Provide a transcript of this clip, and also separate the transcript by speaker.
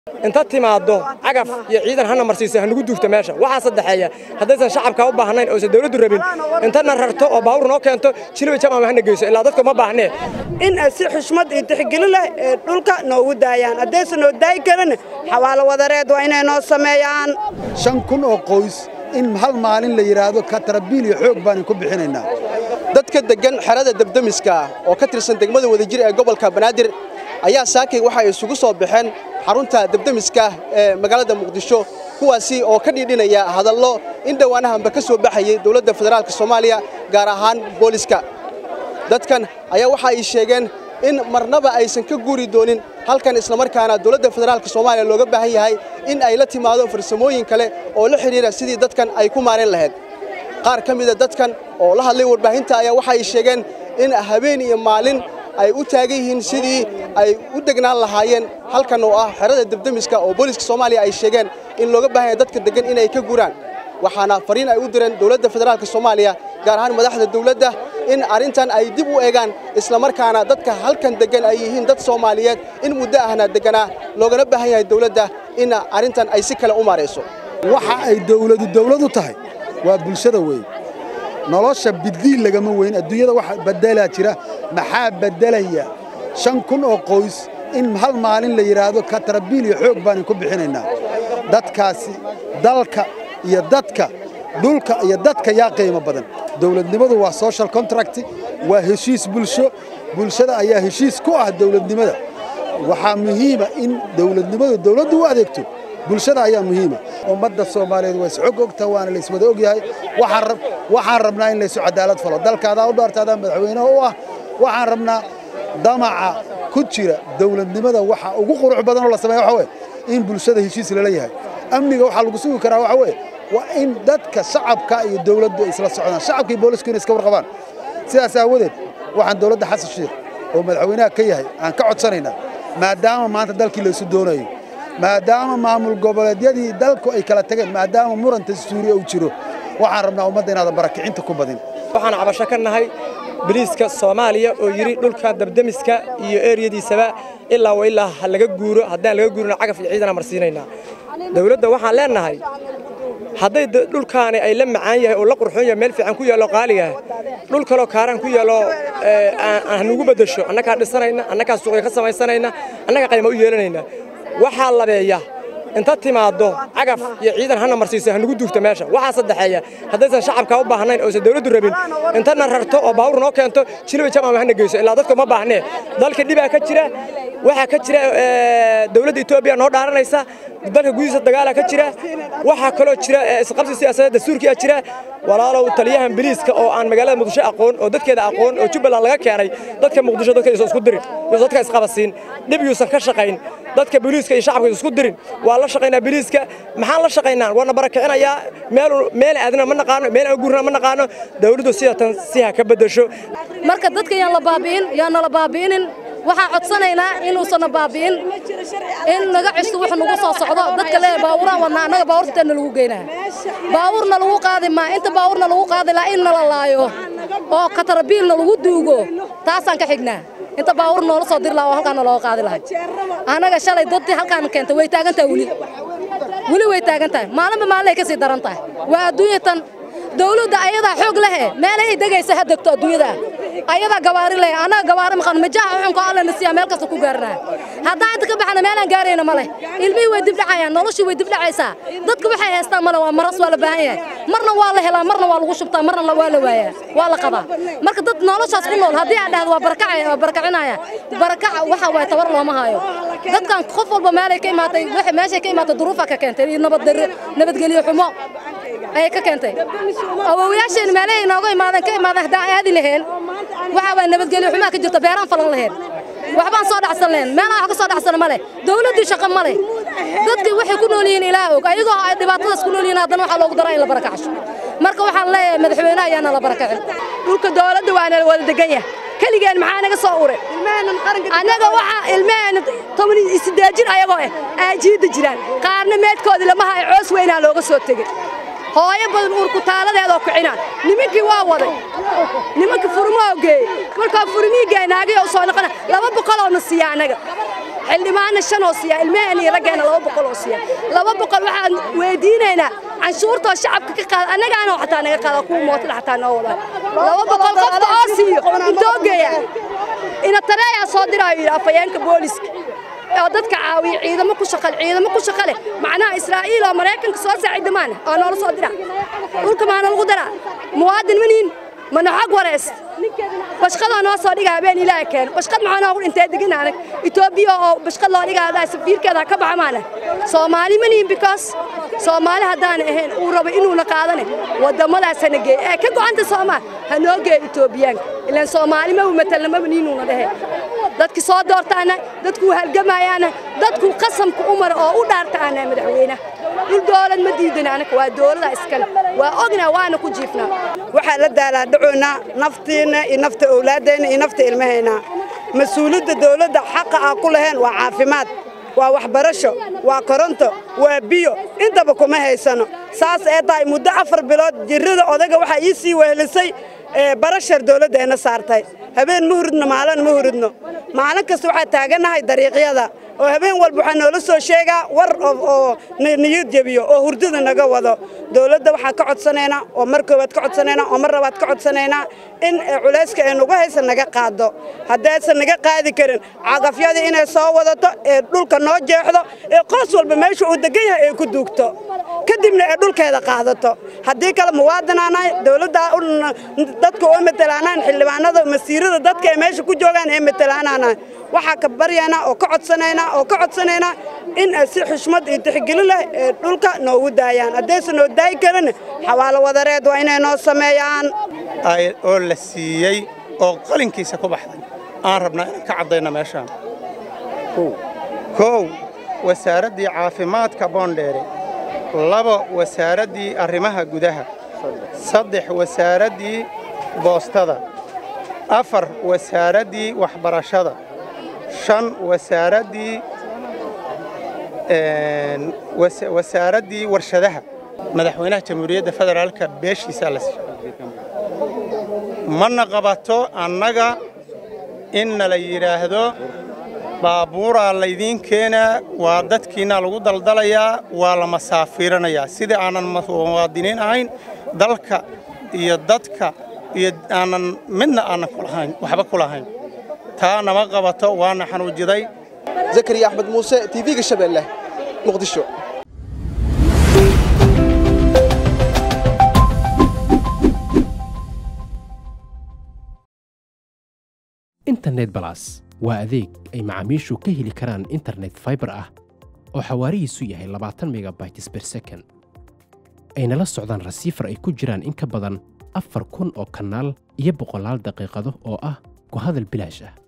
Speaker 1: inta timaaddo cagaf iyo ciidan hana marsiiso hanugu duugto meesha waxaa saddexeeya haddaysan shacabka u baahnayn oosan dawladdu rabin intana rarto oo baawur noo keento jiliba jamaama hana geyso ilaa dadka uma baahnee
Speaker 2: in ay si xushmad iyo tixgelin leh ee dhulka noogu daayaan haddaysan noo daayi karin xawaalo wadareed waa inay noo sameeyaan
Speaker 3: shan kun oo qoys in hal maalin la yidhaahdo katarabiil iyo xoog baanan ku bixinaynaa
Speaker 4: dadka deggan xerada debdemiska oo ka tirsan degmada wadajir ee gobolka banaadir ayaa saakay waxay isugu soo baxeen xarunta debdemiska ee magaalada muqdisho kuwaasi oo ka dhiidhinaya hadallo in dhowaanahanba ka soo baxayay dowladda federaalka soomaaliya gaar ahaan booliska dadkan ayaa waxa ay sheegeen in marnaba aysan ka guuri doonin halkan islamarkaana dowladda federaalka soomaaliya looga baahan yahay in ay la timaado farsamooyin kale oo la xidhiira sidii dadkan ay ku maarayn lahayd qaar ka mida dadkan oo la hadlay warbaahinta ayaa waxa ay sheegeen in habeen iyo maalin ay u taagan yihiin sidii ay u degnaan lahaayeen halkan oo ah xerada debdemiska oo booliska soomaaliya ay sheegeen in looga baahan yahay dadka deggan inay ka guuraan waxaana fariin ay u direen dowladda federaalka soomaaliya gaar ahaan madaxda dowladda in arrintan ay dib u eegaan islamarkaana dadka halkan deggan ay yihiin dad soomaaliyeed in muddo ahna degganaa loogana baahan yahay dowladda in arrintan ay si kale u maarayso
Speaker 3: waxa ay dawladu dawladu tahay waa bulshada weyn nolosha biddiin lagama weyn adduunyada waxa beddelaa jira maxaa beddelaya shan kun oo qoys in hal maalin la yidhaahdo katarabiil iyo xoog baanan ku bixinaynaa dadkaasi dalka iyo dadka dhulka iyo dadka yaa qiimo badan dawladnimadu waa social contract waa heshiis bulsho bulshada ayaa heshiis ku ah dawladnimada waxaa muhiima in dawladnimadu dawladdu u adeegto bulshada ayaa muhiima ummadda soomaaliyeed waa isxog ogta waana layswada ogyahay waxaan rabnaa in laysu cadaalad falo dalkaadaa u dhaartaadaa madaxweyneha u ah waxaan rabnaa damaca ku jira dawladnimada waxa ugu qurux badan oo la sameeya waxa weye in bulshada heshiis lala yahay amniga waxaa lagu sugi karaa waxa weye waa in dadka shacabka iyo dawladdu ay isla socdaan shacabka iyo boolisku inay iska warqabaan sidaas aawadeed waxaan dawladda xasan shiikh oo madaxweynaha ka yahay aan ka codsanaynaa maadaama maanta dalkii laysu doonayo maadaama maamul goboleedyadii dalku ay kala tageen maadaama muranta suuriya uu jiro waxaan rabnaa ummadda inaadan barakicinta ku badin
Speaker 1: waxaan cabasho ka nahay biliiska soomaaliya oo yidhi dhulka dabdemiska iyo eeriyadiisaba ilaa wa ilaa ha laga guuro haddaan laga guurina cagaf iyo ciidana marsiinaynaa dawladda waxaan leennahay hadday dhulkaani ay la macaan yahay oo la qurxoon yahay meel fiican ku yaallo qaaligaah dhul kaloo kaaraan ku yaallo hanugu beddesho annagaa dhisanayna annagaa suuqya ka samaysanayna annagaa qayma u yeelanayna waxaa labeeya inta timaaddo cagaf iyo ciidan hana marsiiso hanugu duugto meesha waxaa saddexeeya haddaysan shacabka u baahnayn oosan dawladdu rabin intana rarto oo baawur noo keento jiliba jamaama hana geyso ilaa dadka uma baahnee dalka dhibaa ka jira waxaa ka jira dawladda etoobiya noo dhaaranaysa dalka gudihiisa dagaalaa ka jira waxaa kaloo jira isqabsi siyaasadeed dastuurkiyaa jira walaalow taliyahan biliiska oo aan magaalada muqdisho aqoon oo dadkeeda aqoon oo jubbaland laga keenay dadka muqdisho dadka isan isku dirin yuusan dadka isqabasiin dhib yuusan ka shaqayn dadka biliiska iyo shacabka isku dirin waa la shaqaynaa biliiska maxaan la shaqaynaa waana barakicinayaa meel meel aadna ma naqaano meel aan guurna ma naqaano dawladdu sidatan si ha ka beddesho
Speaker 5: marka dadka yaan la baabi'in yaan nala baabi'inin waxaan codsanaynaa inuusan baabi'in in naga cisto wax nagu soo socdo dadka le baawuraan wadnaa annaga baawurteena lagu geynaa baawurna lagu qaadi maa inta baawurna lagu qaadi laa in nala laayo oo katarabiilna lagu duugo taasaan ka xignaa inta baawur noola soo diri laha oo halkaan nalooga qaadi lahay annaga shalay dadii halkaan keentay way taagan tahay weli weli way taagan tahay maalinba maalinay ka sii daran tahay waa adduunyatan dawladda ayadaa xoog lehe meelay ay degaysa ha degto adduunyada ayadaa gawaari leh annaga gawaari maqan majaha xunka alla na siiya meel kasta ku gaarnaa haddaan inta ka baxna meelaan gaarayna ma leh ilmihii way dibdhacayaan noloshii way dibdhacaysaa dadka waxay haystaan male waa maras waa la baahan yahay marna waa la helaa marna waa lagu shubtaa marna waa la waayaa waa la qabaa marka dad noloshaas ku nool haddii aan dhahdo waa barakacaya waa barakacinaya barakaca waxa waay tabar looma hayo dadkan qof walba meelay ka imaatay meeshay ka imaatay duruufa ka keentay iyo nabadgelyo xumo ayay ka keentay awoowayaasheen meelahay inooga imaadeen ka imaadeen haddaan aadi laheen waxa waa nabadgelyo xumaa ka jirta beeraan falan laheen waxbaan soo dhacsan lahayn meelaan wax ka soo dhacsana ma leh dawladdii shaqo ma leh dadkii waxay ku nool yihiin ilaah og ayagoo ay dhibaatadaas ku nool yihiin haddana waxaa loogu daraa in la barakacsho marka waxaan leeyahay madaxweyne ayaana la barakacin
Speaker 2: dhulka dawladda waana wada degan yahay keligeen maxaa naga soo uray annaga waxaa ilmaheenna toban iyo siddeed jir ayagoo ah aajiidda jiraan qaarna meedkoodii lama hayo coos weynaa looga soo tegey hooyo badan uurkutaaladeedoo kicinaan nimankii waa waday nimankii furmoo geeyey markaa furmii geey naagii u soo noqona laba boqoloo na siiya annaga xildhibaanna shan oo siiya ilmaheenna iyo raggeena laba boqol oo siiya laba boqol waxaan weydiinaynaa canshuurtoo shacabka ka qaada annagaana xataa naga qaada kuwa mootada xataa noo wadaan laba boqol qofka oo siiyo intoo geeya ina tareeyaa soo diraayo yidhi afhayeenka booliska oo dadka caawiya ciidamo ku shaqale ciidamo ku shaqale macnaha israa'iil oo maraykanka soo saaciida maana oo noola soo dira dhulka maana lagu daraa muwaadin maniin mana xog wareys bashqadoo noo soo dhiga habeen ilaaha keeno bashqad maxaa noogu dhintay degan anag etoobiya oo bashqad loo dhiga hadaa safiirkeeda ka baxa maana soomaali maniin because soomaali haddaan ahayn uu rabo inuuna qaadane waddamadaas hana geey ee ka go'anta soomaal ha noo geeyo etoobiyaanka ilaan soomaali maba matalna maba niinuuna dhehe dadki soo doortaana dadkuu halgamayaana dadkuu qasamka u mara oo u dhaartaana madaxweynaha dhul dowlad ma diidan anaga waa dowlada iskale waa ognaa waana ku jiifnaa
Speaker 6: waxaa la daalaadhacoynaa naftiinna iyo nafta owlaaddeenna iyo nafta ilmahayna mas-uuliyadda dowladda xaqa aa ku lahayn waa caafimaad waa waxbarasho waa koronto waa biyo intaba kuma haysano saas ee tahay muddo afar bilood jirrada odaga waxaa ii sii wehelisay barashar dowladdeenna saartay habeen ma huridno maalin ma huridno maalin kasta waxaa taagannahay dariiqyada oo habeen walba waxaa noola soo sheegaa war oo niyad jebiyo oo hurdada naga wado dowladda waxaan ka codsanaynaa oo mar koowaad ka codsanaynaa oo mar labaad ka codsanaynaa in culayska ay nagu haysa naga qaado haddaysan naga qaadi karin cagafyadii inay soo wadato ee dhulka noo jeexdo ee qoys walba meesha uu degan yahay ay ku duugto kadibna ay dhulkeeda qaadato haddii kale muwaadinaanahay dowladda dadka oo matalaanaan xildhibaanada masiirada dadka ay meesha ku joogaan ee matalaanaanahay waxaa ka baryaynaa oo ka codsanaynaa oo ka codsanaynaa in ay si xushmad iyo tixgelin leh ee dhulka noogu daayaan haddaysan noo daayi karin xawaalo wadareed waa inay noo sameeyaan
Speaker 7: oo la siiyey oo qalinkiisa ku baxday aan rabnaa inaan ka caddayna meeshaan kow wasaaraddii caafimaadka boondheere labo wasaaraddii arrimaha gudaha saddex wasaaraddii boostada afar wasaaraddii waxbarashada shan wasaaraddii wasaaraddii warshadaha madaxweynaha jamhuuriyadda federaalka beeshiisaa la siiyey mana qabato annaga in nala yidhaahdo baabuuraa laydiin keenaa waa dadkiinna lagu daldalayaa waa la masaafiiranayaa sidai aanan muwaadiniin ahayn dalka iyo dadka iyo aanan midna aanan kulahayn waxba ku lahayn taa nama qabato waana xanuujiday
Speaker 4: zakariya axmed muuse tv-ga shabeelle muqdisho
Speaker 8: internet balas waa adeeg ay macaamiishu ka heli karaan internet faibar ah oo xawaarihiisu yahay labaatan megabytes ber second ayna la socdaan rasiifar ay ku jiraan in ka badan afar kun oo kanaal iyo boqolaal daqiiqado oo ah ku hadal bilaash ah